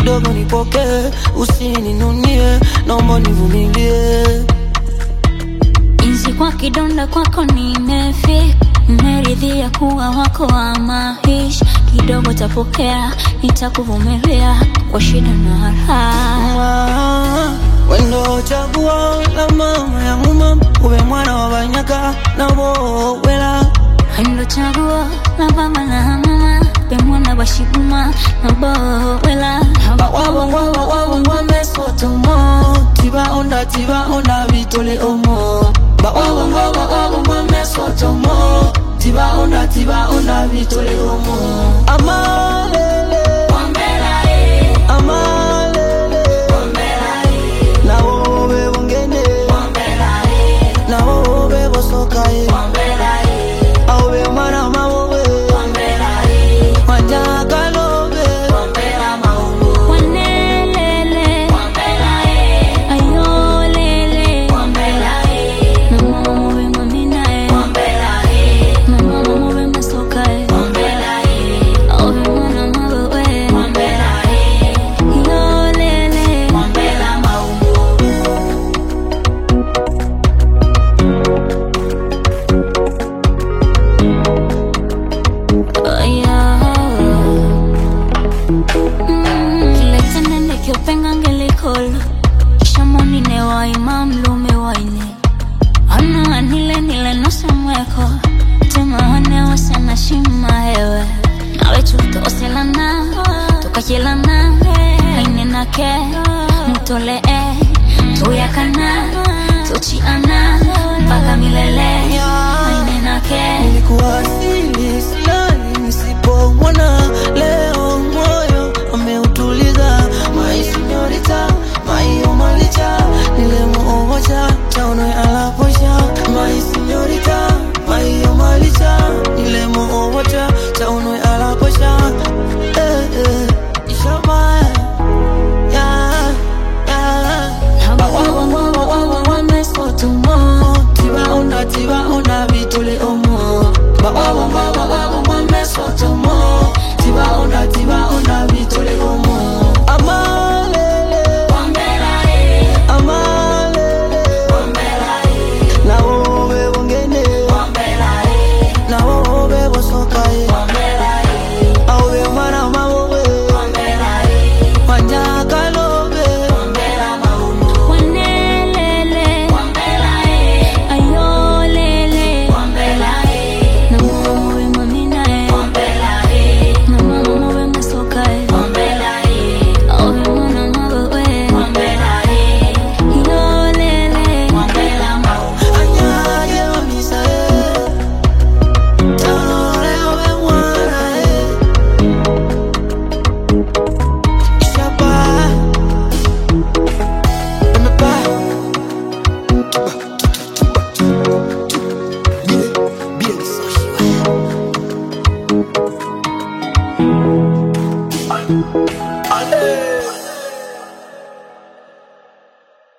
kidogo nipokee, usininunie, naomba nivumilie. Inzi kwa kidonda kwako nimefika, nimeridhia kuwa wako wa maisha. Kidogo tapokea, nitakuvumilia kwa shida na raha. Wendo chaguo la mama yangu mama, ube mwana wa banyaka na bowela Ndo chaguo la baba na mama, be mwana wa shiguma na bowela. bawabongwabawabongwa mesotomo tibaonda tibaonda bitole omo bawabongwabawabongwa mesotomo tibaonda tibaonda bitole omo amalele amalele nawobe bongene nawobe bosokaye awobe mwana mawobe manyakalobe Wanelele, ayolele, na mama muwe maminae, na mama muwe masokae, awe mwana mawewe, yolele, kiletenende kyopenga ngelikolo shamonine waima mlume waine ano anile nile nosemweko temawane wasena shima hewe nawe tutoselana tukachilana ainenake mutolee tuyakana tuchiana mpaka milele ainenake nilikuwa sili silali nisipomwona leo